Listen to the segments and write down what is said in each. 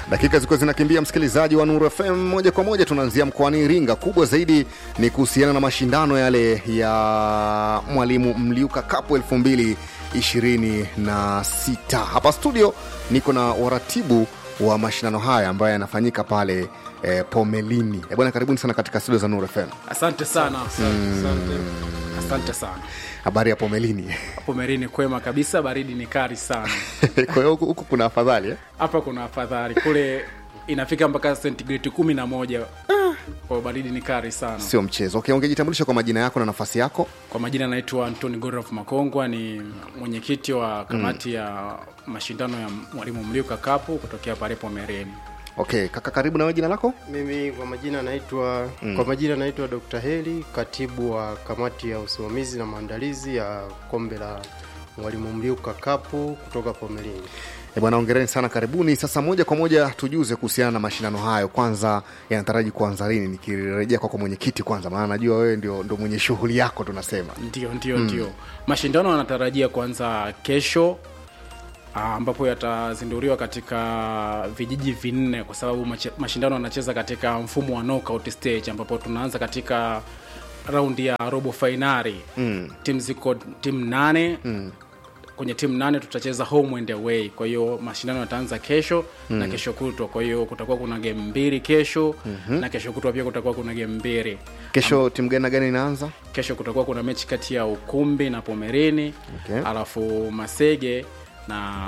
Dakika zilikuwa zinakimbia, msikilizaji wa Nuru FM. Moja kwa moja tunaanzia mkoani Iringa. Kubwa zaidi ni kuhusiana na mashindano yale ya Mwalimu Mliuka Cup elfu mbili ishirini na sita. Hapa studio niko na waratibu wa mashindano haya ambayo yanafanyika pale eh, Pomelini. Eh, bwana, karibuni sana katika studio za Nuru FM. Asante sana. Asante, asante sana. Habari ya Pomelini? Hapo Merini kwema kabisa, baridi ni kali sana. Kwa hiyo huku huku kuna afadhali eh? Hapa kuna afadhali, kule inafika mpaka sentigredi kumi na moja kwa baridi ni kali sana. Sio mchezo. Okay, ungejitambulisha kwa majina yako na nafasi yako? Kwa majina naitwa Antoni Gorof Makongwa, ni mwenyekiti wa kamati ya mashindano ya Mwalimu Mliuka Cup kutokea pale Pomereni. Okay, kaka, karibu na wewe, jina lako? Mimi kwa majina naitwa mm. kwa majina naitwa Dr. Heli, katibu wa kamati ya usimamizi na maandalizi ya kombe la Mwalimu Mliuka Cup kutoka Pomelini. E bwana, ongereni sana, karibuni. Sasa moja kwa moja tujuze kuhusiana na mashindano hayo, kwanza yanataraji kuanza lini? Nikirejea kwako mwenyekiti kwanza, maana najua wewe ndio, ndio mwenye shughuli yako tunasema. Ndio, ndio, ndio. Mashindano yanatarajia kuanza kesho ah, ambapo yatazinduliwa katika vijiji vinne kwa sababu mache- mashindano yanacheza katika mfumo wa knockout stage ambapo tunaanza katika raundi ya robo fainali mm. timu ziko timu nane mm. kwenye timu nane tutacheza home and away kwa hiyo mashindano yataanza kesho mm. na kesho kutwa kwa hiyo kutakuwa kuna game mbili kesho mm-hmm. na kesho kutwa pia kutakuwa kuna game mbili Kesho timu gani na gani inaanza? kesho kutakuwa kuna mechi kati ya ukumbi na pomerini Okay. alafu masege na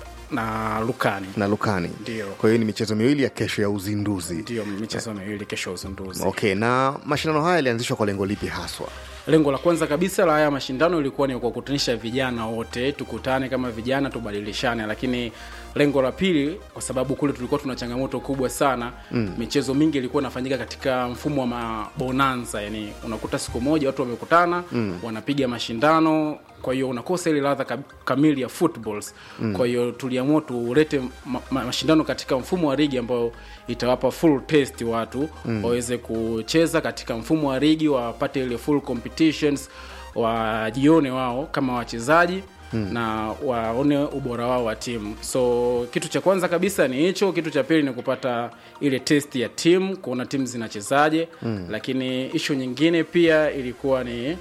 na lukani na Lukani. Ndio. Kwa hiyo ni michezo miwili ya kesho ya uzinduzi. ndio michezo miwili kesho ya uzinduzi Okay, na mashindano haya yalianzishwa kwa lengo lipi haswa? lengo la kwanza kabisa la haya mashindano ilikuwa ni kuwakutanisha vijana wote tukutane kama vijana tubadilishane lakini lengo la pili kwa sababu kule tulikuwa tuna changamoto kubwa sana mm. michezo mingi ilikuwa inafanyika katika mfumo wa mabonanza yani unakuta siku moja watu wamekutana mm. wanapiga mashindano kwa hiyo unakosa ile ladha kam- kamili ya footballs mm. kwa hiyo tuliamua tulete ma, ma, mashindano katika mfumo wa ligi ambayo itawapa full test watu mm. waweze kucheza katika mfumo wa ligi wapate ile full competitions wajione wao kama wachezaji Hmm. na waone ubora wao wa timu so kitu cha kwanza kabisa ni hicho kitu cha pili ni kupata ile test ya timu kuona timu zinachezaje hmm. lakini ishu nyingine pia ilikuwa ni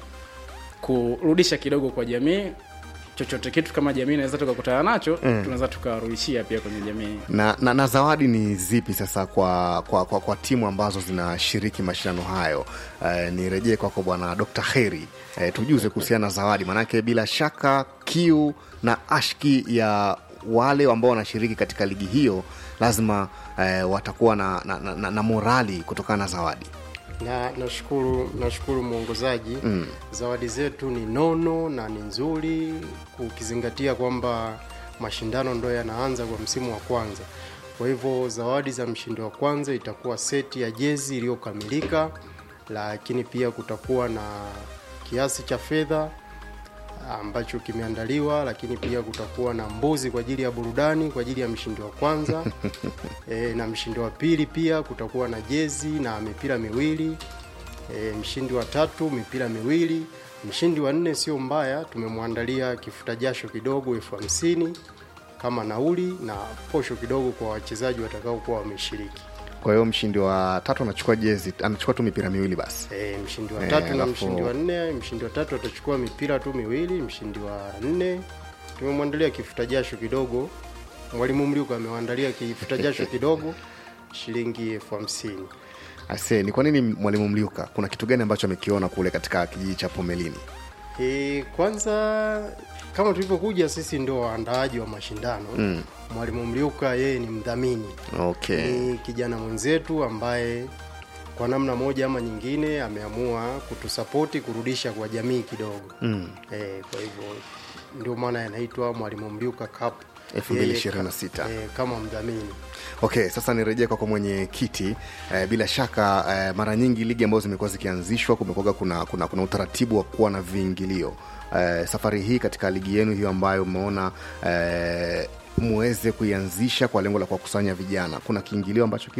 kurudisha kidogo kwa jamii chochote kitu kama jamii inaweza tukakutana nacho mm. tunaweza tukawarudishia pia kwenye jamii Na, na, na zawadi ni zipi sasa kwa, kwa, kwa, kwa timu ambazo zinashiriki mashindano hayo? Uh, nirejee kwako bwana Dr. Heri, uh, tujuze kuhusiana na zawadi, maanake bila shaka kiu na ashki ya wale ambao wanashiriki katika ligi hiyo lazima uh, watakuwa na, na, na, na, na morali kutokana na zawadi. Na nashukuru nashukuru mwongozaji mm. zawadi zetu ni nono na ni nzuri ukizingatia kwamba mashindano ndo yanaanza kwa msimu wa kwanza kwa hivyo zawadi za mshindi wa kwanza itakuwa seti ya jezi iliyokamilika lakini pia kutakuwa na kiasi cha fedha ambacho kimeandaliwa lakini pia kutakuwa na mbuzi kwa ajili ya burudani kwa ajili ya mshindi wa kwanza e, na mshindi wa pili pia kutakuwa na jezi na mipira miwili e, mshindi wa tatu mipira miwili mshindi wa nne sio mbaya tumemwandalia kifuta jasho kidogo elfu hamsini kama nauli na posho kidogo kwa wachezaji watakaokuwa wameshiriki Kwa hiyo mshindi wa tatu anachukua jezi, anachukua tu mipira miwili basi. E, mshindi wa Eh, tatu na alafu- mshindi wa nne mshindi wa tatu atachukua mipira tu miwili mshindi wa nne tumemwandalia kifuta jasho kidogo mwalimu mliuka amewandalia kifuta jasho kidogo shilingi elfu hamsini Ase, ni kwa nini mwalimu Mliuka, kuna kitu gani ambacho amekiona kule katika kijiji cha Pomelini? e, kwanza kama tulivyokuja sisi ndio waandaaji wa mashindano mm. mwalimu mliuka yeye ni mdhamini Okay. ni kijana mwenzetu ambaye kwa namna moja ama nyingine ameamua kutusapoti kurudisha kwa jamii kidogo mm. e, kwa hivyo ndio maana yanaitwa mwalimu mliuka cup 2026. Yeye ka- e, kama mdhamini Okay, sasa nirejee kwako mwenyekiti. Eh, bila shaka eh, mara nyingi ligi ambazo zimekuwa zikianzishwa kumekuwa kuna, kuna, kuna utaratibu wa kuwa na viingilio. Eh, safari hii katika ligi yenu hiyo ambayo umeona eh, muweze kuianzisha kwa lengo la kuwakusanya vijana, kuna kiingilio ambacho kipo?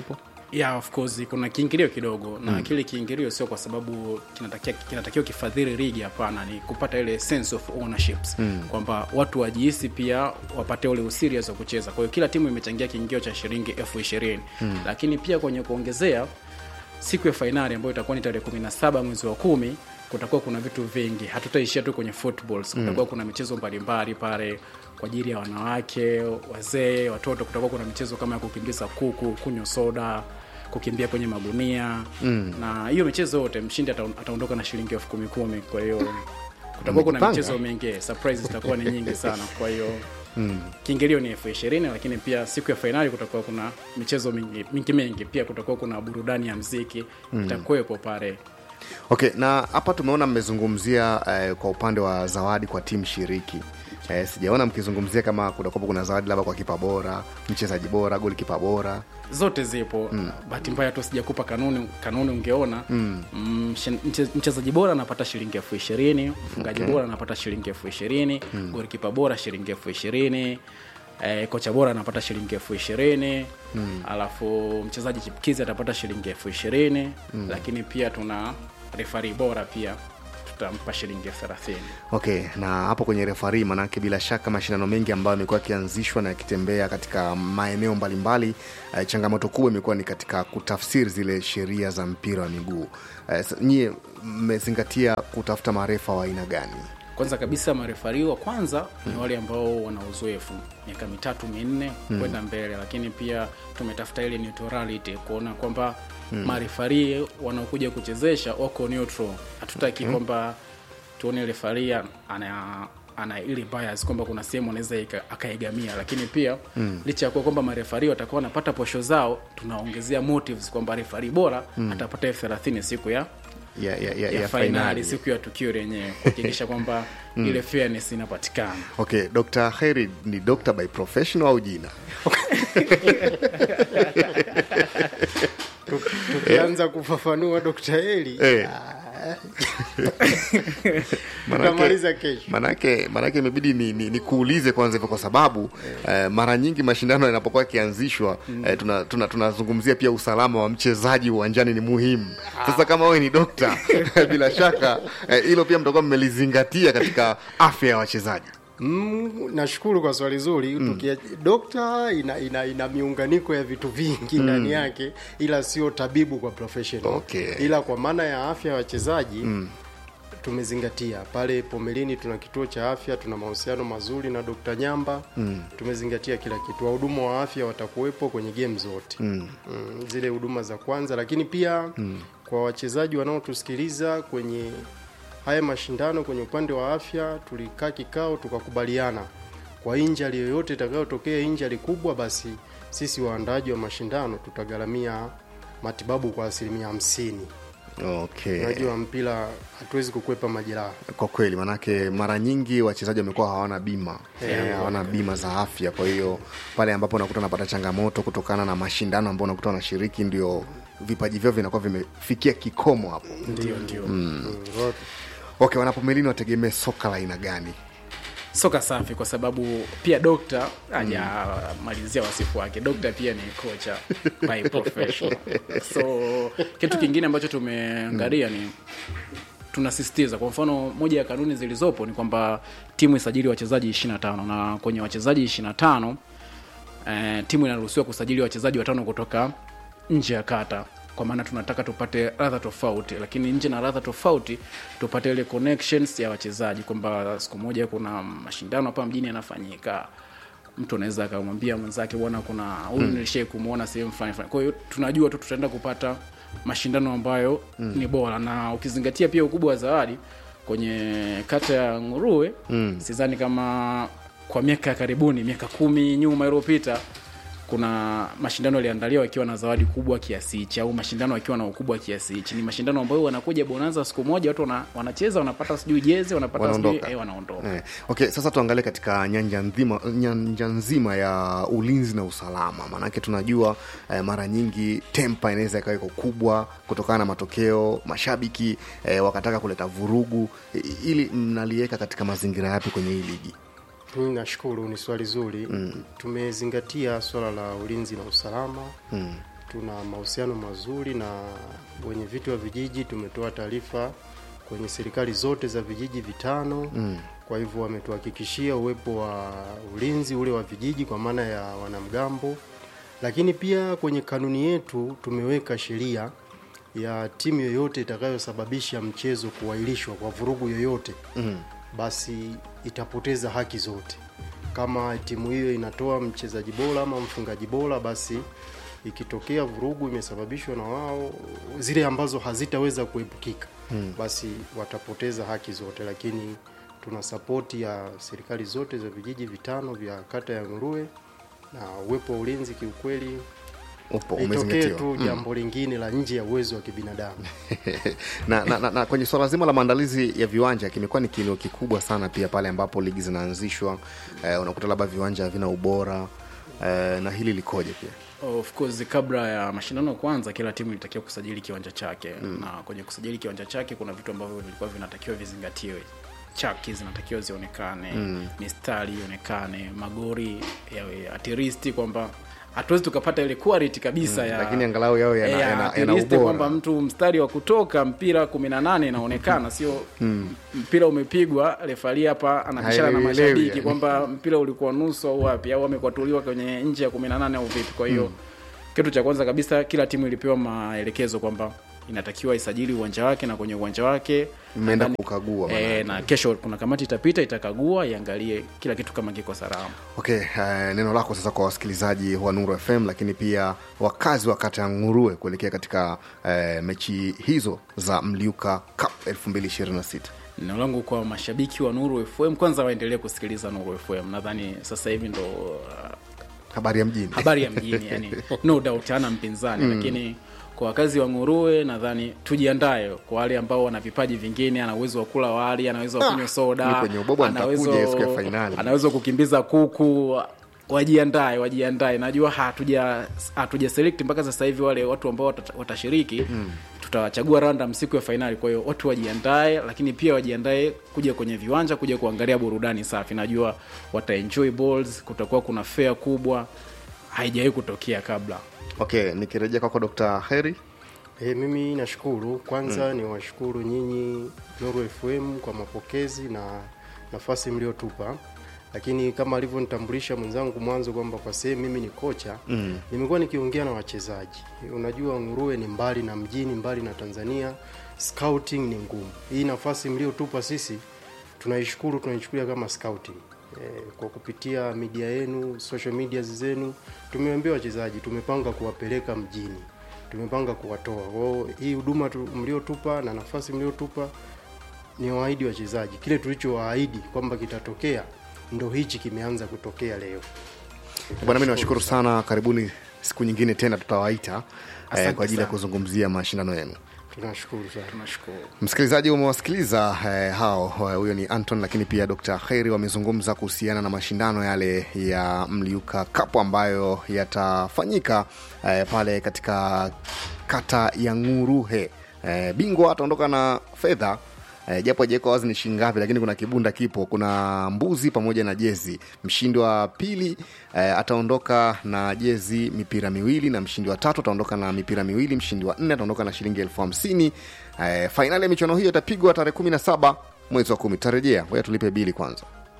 yeah, of course kuna kiingilio kidogo na kile kiingilio sio kwa sababu kinatakiwa kinatakiwa kifadhili ligi hapana ni kupata ile sense of ownerships kwamba watu wajihisi pia wapate ule userious wa kucheza kwa hiyo kila timu imechangia kiingilio cha shilingi elfu ishirini lakini pia kwenye kuongezea siku ya fainali ambayo itakuwa ni tarehe kumi na saba mwezi wa kumi kutakuwa kuna vitu vingi hatutaishia tu kwenye footballs kutakuwa kuna michezo mbalimbali pale kwa ajili ya wanawake wazee watoto kutakuwa kuna michezo kama ya kukimbiza kuku kunywa soda kukimbia kwenye magunia mm. na hiyo michezo yote mshindi ata- ataondoka na shilingi elfu kumi kumi kwa hiyo kutakuwa kuna Mmejipanga. michezo mingi surprise zitakuwa ni nyingi sana kwa hiyo mm. kiingilio ni elfu ishirini lakini pia siku ya fainali kutakuwa kuna michezo mingi mingi mingi pia kutakuwa kuna burudani ya mziki mm. itakuwepo pale okay na hapa tumeona mmezungumzia eh, kwa upande wa zawadi kwa timu shiriki eh, sijaona mkizungumzia kama kutakuwa kuna zawadi labda kwa kipa bora mchezaji bora goli kipa bora zote zipo mm. bahati mbaya tu sijakupa kanuni kanuni ungeona mm. mche- mchezaji bora anapata shilingi elfu ishirini mfungaji Okay. bora anapata shilingi elfu ishirini mm. golikipa bora shilingi elfu ishirini Eh, kocha bora anapata shilingi elfu ishirini mm. alafu mchezaji chipkizi atapata shilingi elfu ishirini mm. lakini pia tuna refari bora pia tutampa shilingi elfu thelathini okay na hapo kwenye refari manake bila shaka mashindano mengi ambayo yamekuwa yakianzishwa na yakitembea katika maeneo mbalimbali eh, changamoto kubwa imekuwa ni katika kutafsiri zile sheria za mpira wa miguu eh, sa- nyie mmezingatia kutafuta marefa wa aina gani kwanza kabisa marefari wa kwanza ni wale ambao wana uzoefu miaka mitatu minne kwenda mbele lakini pia tumetafuta ile neutrality kuona kwamba mm. marefari wanaokuja kuchezesha wako neutral hatutaki kwamba tuone refari ana ana ile bias kwamba kuna sehemu anaweza ika- akaigamia lakini pia mm. licha ya kuwa kwamba marefari watakuwa wanapata posho zao tunaongezea motives kwamba refari bora mm. atapata elfu thelathini siku ya ya, ya, ya, ya, ya fainali fainali siku ya tukio lenyewe kuhakikisha kwamba ile fairness inapatikana okay dr heri ni doctor by professional au jina Tu- tukianza kufafanua Dr. Eli Eh. tutamaliza kesho. manake manake imebidi ni, ni, ni kuulize kwanza hivyo kwa sababu eh, mara nyingi mashindano yanapokuwa yakianzishwa eh, tunazungumzia tuna, tunazungumzia pia usalama wa mchezaji uwanjani ni muhimu sasa kama wewe ni dokta bila shaka eh, hilo pia mtakuwa mmelizingatia katika afya ya wachezaji Mm, nashukuru kwa swali zuri mm. dokta ina, ina, ina miunganiko ya vitu vingi ndani yake ila sio tabibu kwa professional Okay. ila kwa maana ya afya ya wachezaji mm. tumezingatia pale pomelini tuna kituo cha afya tuna mahusiano mazuri na dokta nyamba mm. tumezingatia kila kitu wahudumu wa afya watakuwepo kwenye game zote mm. Mm, zile huduma za kwanza lakini pia mm. kwa wachezaji wanaotusikiliza kwenye haya mashindano kwenye upande wa afya tulikaa kikao tukakubaliana kwa injali yoyote itakayotokea injali kubwa basi sisi waandaaji wa mashindano tutagharamia matibabu kwa asilimia hamsini okay unajua mpira hatuwezi kukwepa majeraha kwa kweli manake mara nyingi wachezaji wamekuwa hawana bima eh, hawana bima za afya kwa hiyo pale ambapo unakuta wanapata changamoto kutokana na mashindano ambao unakuta wanashiriki ndio vipaji vyao vinakuwa vimefikia kikomo hapo ndio ndio Mm, wa- okay wanapomelini wategemee soka la aina gani soka safi kwa sababu pia dokta hajamalizia wasifu wake dokta pia ni kocha by professional so kitu kingine ambacho tumeangalia ni tunasisitiza kwa mfano moja ya kanuni zilizopo ni kwamba timu isajili wachezaji 25 na kwenye wachezaji 25 eh, timu inaruhusiwa kusajili wachezaji watano kutoka nje ya kata kwa maana tunataka tupate radha tofauti lakini nje na radha tofauti tupate ile connections ya wachezaji kwamba siku moja kuna mashindano hapa mjini yanafanyika mtu anaweza akamwambia mwenzake bwana kuna huyu mm. nilishai kumwona sehemu fulani fulani kwa hiyo tunajua tu tutaenda kupata mashindano ambayo mm. ni bora na ukizingatia pia ukubwa wa zawadi kwenye kata ya nguruwe mm. sidhani kama kwa miaka ya karibuni miaka kumi nyuma iliyopita kuna mashindano yaliandaliwa yakiwa na zawadi kubwa kiasi hichi au mashindano yakiwa na ukubwa kiasi hichi ni mashindano ambayo wanakuja bonanza siku moja watu wana, wanacheza wanapata sijui jezi wanapata sijui Wanaondoka. eh, wanaondoka Eh, okay sasa tuangalie katika nyanja nzima, nyanja nzima ya ulinzi na usalama maanake tunajua eh, mara nyingi tempa inaweza ikawa iko kubwa kutokana na matokeo mashabiki eh, wakataka kuleta vurugu I- ili mnaliweka katika mazingira yapi kwenye hii ligi mimi nashukuru ni swali zuri mm. tumezingatia swala la ulinzi na usalama mm. tuna mahusiano mazuri na wenye viti wa vijiji. Tumetoa taarifa kwenye serikali zote za vijiji vitano mm. Kwa hivyo wametuhakikishia uwepo wa ulinzi ule wa vijiji kwa maana ya wanamgambo, lakini pia kwenye kanuni yetu tumeweka sheria ya timu yoyote itakayosababisha mchezo kuahirishwa kwa vurugu yoyote mm. basi itapoteza haki zote. Kama timu hiyo inatoa mchezaji bora ama mfungaji bora, basi ikitokea vurugu imesababishwa na wao, zile ambazo hazitaweza kuepukika hmm. basi watapoteza haki zote, lakini tuna sapoti ya serikali zote za vijiji vitano vya kata ya Nguruwe na uwepo wa ulinzi kiukweli upo itokee umezingatiwa tu jambo lingine la nje ya uwezo wa kibinadamu. na, na, na, na kwenye swala zima la maandalizi ya viwanja kimekuwa ni kilio kikubwa sana pia pale ambapo ligi zinaanzishwa eh, unakuta labda viwanja havina ubora eh, na hili likoje pia of course kabla ya mashindano kwanza kila timu ilitakiwa kusajili kiwanja chake mm. na kwenye kusajili kiwanja chake kuna vitu ambavyo vilikuwa vinatakiwa vizingatiwe chaki zinatakiwa zionekane mm. mistari ionekane magori yawe atiristi kwamba hatuwezi tukapata ile quality kabisa Mm, ya lakini angalau yawe yana- ya yana- yana atiristi ubora. kwamba mtu mstari wa kutoka mpira kumi na nane inaonekana sio mpira umepigwa refari hapa anabishana na Haielewelewi, mashabiki yani. kwamba mpira ulikuwa nusu au wapi au amekwatuliwa kwenye nje ya kumi na nane au vipi kwa hiyo kitu cha kwanza kabisa kila timu ilipewa maelekezo kwamba inatakiwa isajili uwanja wake na kwenye uwanja wake mmeenda nadhani- kukagua maana e, na kesho kuna kamati itapita itakagua iangalie kila kitu kama kiko salama okay uh, neno lako sasa kwa wasikilizaji wa nuru fm lakini pia wakazi wa kata ya ngurue kuelekea katika uh, mechi hizo za mliuka cup 2026 neno langu kwa mashabiki wa nuru fm kwanza waendelee kusikiliza nuru fm nadhani sasa hivi ndo uh, habari ya mjini habari ya mjini yani no doubt hana mpinzani mm. lakini kwa wakazi wa ngurue nadhani tujiandae kwa wale ambao wana vipaji vingine ana uwezo wa kula wali ana uwezo wa kunywa mi soda kwenye ubobo ana nitakuja uwezo- siku ya fainali. ana uwezo wa kukimbiza kuku wajiandae wajiandae najua hatuja hatuja select mpaka sasa hivi wale watu ambao watata- watashiriki mm. tutawachagua random siku ya fainali kwa hiyo watu wajiandae lakini pia wajiandae kuja kwenye viwanja kuja kuangalia burudani safi najua wataenjoy balls kutakuwa kuna fair kubwa haijawahi kutokea kabla okay nikirejea kwako dr heri E, mimi nashukuru kwanza mm. ni washukuru nyinyi Nuru FM kwa mapokezi na nafasi mliotupa, lakini kama alivyonitambulisha mwenzangu mwanzo kwamba kwa sehemu mimi ni kocha mm. nimekuwa nikiongea na wachezaji. Unajua Nguruwe ni mbali na mjini, mbali na Tanzania, scouting ni ngumu. Hii nafasi mliotupa sisi tunaishukuru, tunaichukulia kama scouting eh, kwa kupitia media yenu, social media zenu, tumeambia wachezaji, tumepanga kuwapeleka mjini tumepanga kuwatoa kwao. Hii huduma tu- mliotupa na nafasi mliotupa ni waahidi wachezaji, kile tulichowaahidi kwamba kitatokea ndo hichi kimeanza kutokea leo. bwana mi niwashukuru sana karibuni siku nyingine tena tutawaita eh, Asante kwa ajili ya sana. kuzungumzia mashindano yenu Tunashukuru sana. tunashukuru msikilizaji umewasikiliza eh, hao eh, huyo ni anton lakini pia dr kheri wamezungumza kuhusiana na mashindano yale ya mliuka kapu ambayo yatafanyika eh, pale katika kata ya nguruhe eh, bingwa ataondoka na fedha Eh, japo ajawekwa wazi ni shilingi ngapi lakini kuna kibunda kipo kuna mbuzi pamoja na jezi mshindi wa pili eh, ataondoka na jezi mipira miwili na mshindi wa tatu ataondoka na mipira miwili mshindi wa nne ataondoka na shilingi elfu hamsini eh, fainali ya michuano hiyo itapigwa tarehe kumi na saba mwezi wa kumi tutarejea ngoja tulipe bili kwanza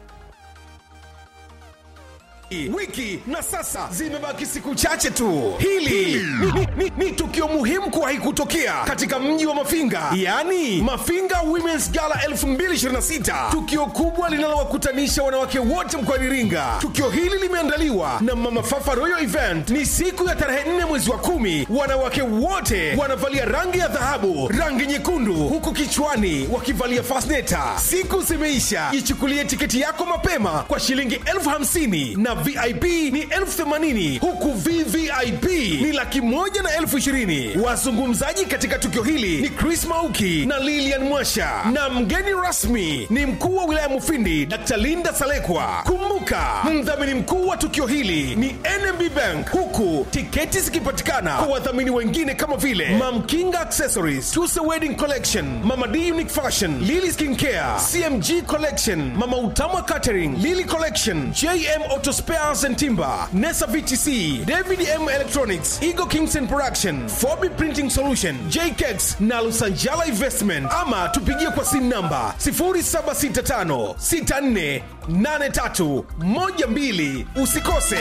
wiki na sasa zimebaki siku chache tu hili ni, ni, ni, ni tukio muhimu kuwahi kutokea katika mji wa mafinga yaani mafinga womens gala 2026 tukio kubwa linalowakutanisha wanawake wote mkoani iringa tukio hili limeandaliwa na mama fafa royal event ni siku ya tarehe 4 mwezi wa kumi wanawake wote wanavalia rangi ya dhahabu rangi nyekundu huku kichwani wakivalia fasneta siku zimeisha ichukulie tiketi yako mapema kwa shilingi elfu hamsini na vip ni elfu themanini huku vvip ni laki moja na elfu ishirini wazungumzaji katika tukio hili ni chris mauki na lilian mwasha na mgeni rasmi ni mkuu wa wilaya mufindi dr linda salekwa kumbuka mdhamini mkuu wa tukio hili ni nmb bank huku tiketi zikipatikana kwa wadhamini wengine kama vile mamkinga accessories tuse wedding collection mama d unique fashion lily skin care cmg collection mama utama catering lily collection jm auto Spare Spares and Timber, Nesa VTC, David M Electronics, Eagle Kingston Production, Fobi Printing Solution, JKEX na Lusanjala Investment. Ama tupigie kwa simu namba 0765 64 83 12. Usikose.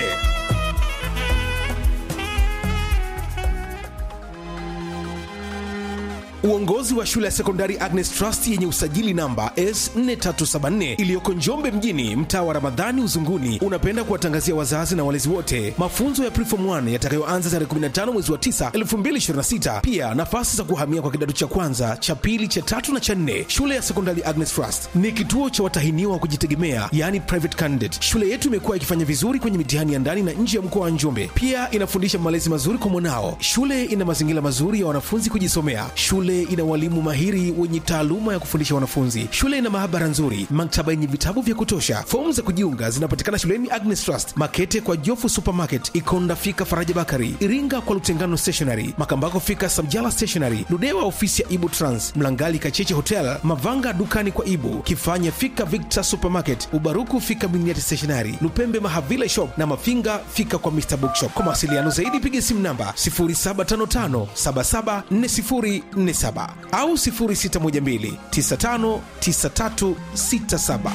Uongozi wa shule ya sekondari Agnes Trust yenye usajili namba S4374 iliyoko Njombe mjini, mtaa wa Ramadhani Uzunguni, unapenda kuwatangazia wazazi na walezi wote mafunzo ya Preform 1 yatakayoanza tarehe 15 mwezi wa 9 2026. Pia nafasi za kuhamia kwa kidato cha kwanza, cha pili, cha tatu na cha nne. Shule ya sekondari Agnes Trust ni kituo cha watahiniwa wa kujitegemea, yani private candidate. Shule yetu imekuwa ikifanya vizuri kwenye mitihani ya ndani na nje ya mkoa wa Njombe. Pia inafundisha malezi mazuri kwa mwanao. Shule ina mazingira mazuri ya wanafunzi kujisomea. Shule ina walimu mahiri wenye taaluma ya kufundisha wanafunzi. Shule ina maabara nzuri, maktaba yenye vitabu vya kutosha. Fomu za kujiunga zinapatikana shuleni Agnes Trust, Makete kwa Jofu Supermarket, Ikonda fika Faraja Bakari, Iringa kwa Lutengano Stationery, Makambako fika Samjala Stationery, Ludewa ofisi ya Ibu Trans, Mlangali Kacheche Hotel, Mavanga dukani kwa Ibu, Kifanya fika Victor Supermarket, Ubaruku fika Miniati Stationery, Lupembe Mahavile Shop na Mafinga fika kwa Mr Bookshop. Kwa mawasiliano zaidi piga simu namba 0755 774047 au 0612 959367.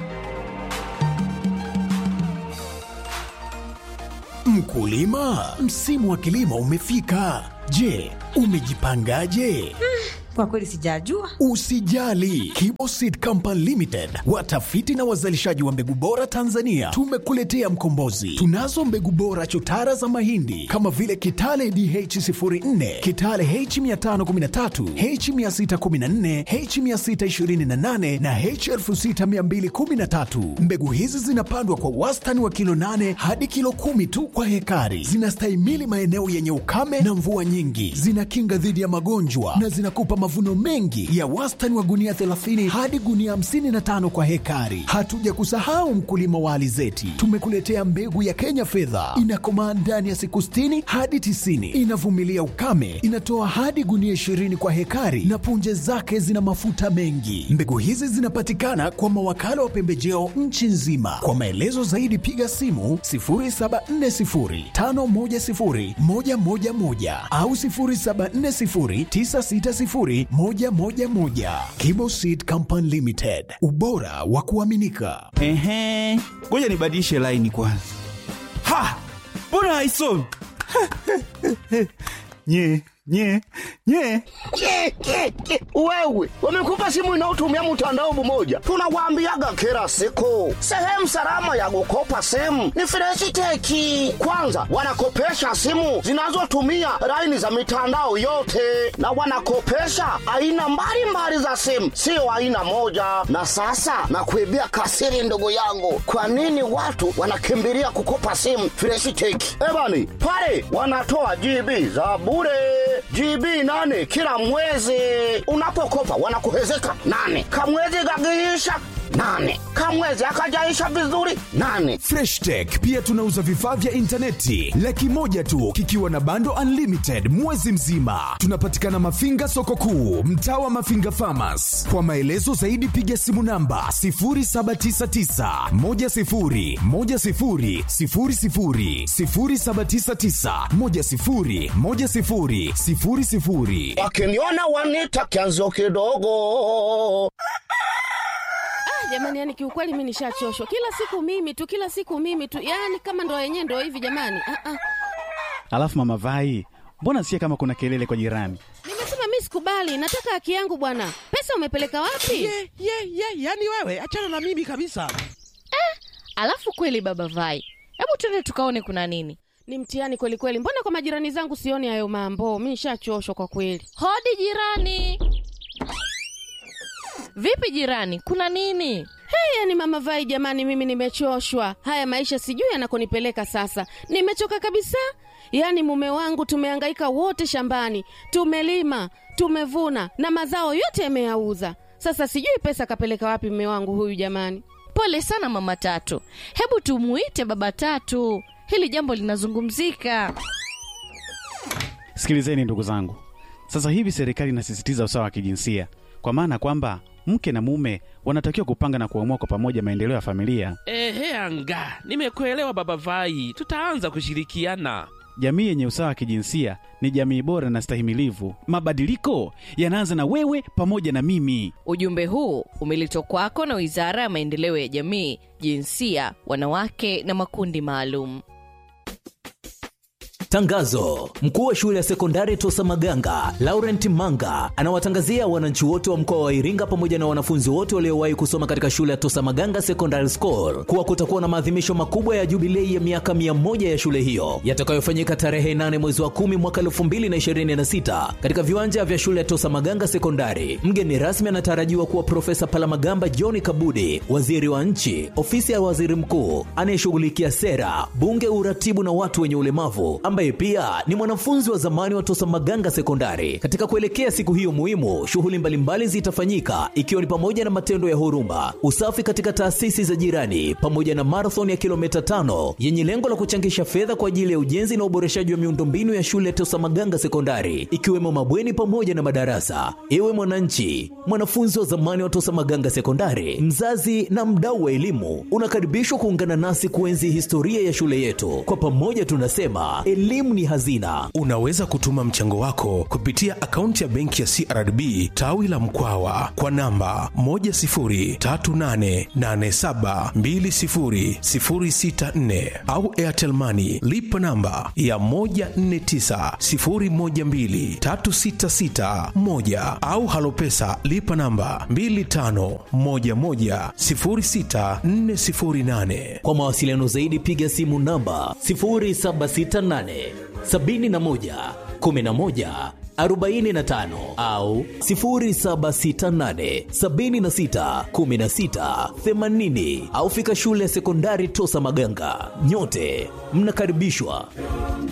Mkulima, msimu wa kilimo umefika. Je, umejipangaje? Kwa kweli sijajua. Usijali, Kiboseed Company Limited, watafiti na wazalishaji wa mbegu bora Tanzania, tumekuletea mkombozi. Tunazo mbegu bora chotara za mahindi kama vile Kitale DH04, Kitale H513, H614, H628 na H6213. Mbegu hizi zinapandwa kwa wastani wa kilo 8 hadi kilo kumi tu kwa hekari. Zinastahimili maeneo yenye ukame na mvua nyingi, zinakinga dhidi ya magonjwa na zinakupa mavuno mengi ya wastani wa gunia 30 hadi gunia 55 kwa hekari. Hatuja kusahau mkulima wa alizeti, tumekuletea mbegu ya Kenya fedha, inakomaa ndani ya siku 60 hadi 90, inavumilia ukame, inatoa hadi gunia 20 kwa hekari na punje zake zina mafuta mengi. Mbegu hizi zinapatikana kwa mawakala wa pembejeo nchi nzima. Kwa maelezo zaidi piga simu 0740510111 au 0740960111. Kibo Seed Company Limited, ubora wa kuaminika. Ehe, ngoja nibadilishe laini kwanza. Ha, mbona haisomi? nye nye nye Ke, ke, ke. Wewe wamekupa simu inayotumia mtandao mmoja, tunawaambiaga kila siku, sehemu salama ya kukopa simu ni Freshiteki. Kwanza wanakopesha simu zinazotumia laini za mitandao yote, na wanakopesha aina mbalimbali za simu, sio aina moja. Na sasa nakuibia kasiri, ndugu yangu, kwa nini watu wanakimbilia kukopa simu Freshiteki? Ebani pale wanatoa GB za bure GB nane kila mwezi. Unapokopa wanakuhezeka nane, kamwezi kakiisha nane, kamwezi akajaisha vizuri nane. Fresh Tech pia tunauza vifaa vya intaneti laki moja tu kikiwa na bando unlimited mwezi mzima. Tunapatikana Mafinga soko kuu, mtaa wa Mafinga Farmers. Kwa maelezo zaidi piga simu namba 0799 10 10 00 0799 10 10 00. Wakiniona wanita kianzo kidogo. jamani yani kiukweli mi nishachoshwa kila siku mimi tu kila siku mimi tu yani kama ndo yenyewe ndo hivi jamani ah, ah. Alafu mama Vai, mbona sikia kama kuna kelele kwa jirani? nimesema mi sikubali nataka haki yangu bwana pesa umepeleka wapi ye ye ye yani wewe achana na mimi kabisa Alafu kweli baba Vai, hebu twende tukaone kuna nini. ni mtihani kweli kweli mbona kwa majirani zangu sioni hayo mambo mi nishachoshwa kwa kweli Hodi jirani. Vipi jirani, kuna nini? hey, yani mama vai jamani mimi nimechoshwa haya maisha sijui yanakonipeleka sasa nimechoka kabisa yaani mume wangu tumehangaika wote shambani tumelima tumevuna na mazao yote yameyauza sasa sijui pesa kapeleka wapi mume wangu huyu jamani Pole sana mama Tatu, hebu tumuite baba Tatu, hili jambo linazungumzika. Sikilizeni ndugu zangu, sasa hivi serikali inasisitiza usawa wa kijinsia, kwa maana kwamba mke na mume wanatakiwa kupanga na kuamua kwa pamoja maendeleo ya familia. Ehe, anga, nimekuelewa baba Vai, tutaanza kushirikiana. Jamii yenye usawa wa kijinsia ni jamii bora na stahimilivu. Mabadiliko yanaanza na wewe pamoja na mimi. Ujumbe huu umeletwa kwako na Wizara ya Maendeleo ya Jamii, Jinsia, Wanawake na Makundi Maalum. Tangazo: mkuu wa shule ya sekondari Tosa Maganga Laurent Manga anawatangazia wananchi wote wa mkoa wa Iringa pamoja na wanafunzi wote waliowahi kusoma katika shule ya Tosa Maganga Secondary School kuwa kutakuwa na maadhimisho makubwa ya jubilei ya miaka mia moja ya shule hiyo yatakayofanyika tarehe 8 mwezi wa 10 mwaka 2026 katika viwanja vya shule ya Tosa Maganga Sekondari. Mgeni rasmi anatarajiwa kuwa Profesa Palamagamba John Kabudi, waziri wa nchi, ofisi ya waziri mkuu anayeshughulikia sera, bunge, uratibu na watu wenye ulemavu ambaye pia ni mwanafunzi wa zamani wa Tosa Maganga Sekondari. Katika kuelekea siku hiyo muhimu, shughuli mbalimbali zitafanyika ikiwa ni pamoja na matendo ya huruma, usafi katika taasisi za jirani, pamoja na marathon ya kilomita tano yenye lengo la kuchangisha fedha kwa ajili ya ujenzi na uboreshaji wa miundombinu ya shule ya Tosa Maganga Sekondari, ikiwemo mabweni pamoja na madarasa. Ewe mwananchi, mwanafunzi wa zamani wa Tosa Maganga Sekondari, mzazi na mdau wa elimu, unakaribishwa kuungana nasi kuenzi historia ya shule yetu. Kwa pamoja tunasema elimu ni hazina. Unaweza kutuma mchango wako kupitia akaunti ya benki ya CRDB tawi la Mkwawa kwa namba 10388720064 au Airtel Money lipa namba ya 1490123661 au Halopesa lipa namba 25110648. Kwa mawasiliano zaidi piga simu namba 0768 71 11 45 au 0768 76 16 80 au fika shule ya sekondari Tosa Maganga. Nyote mnakaribishwa.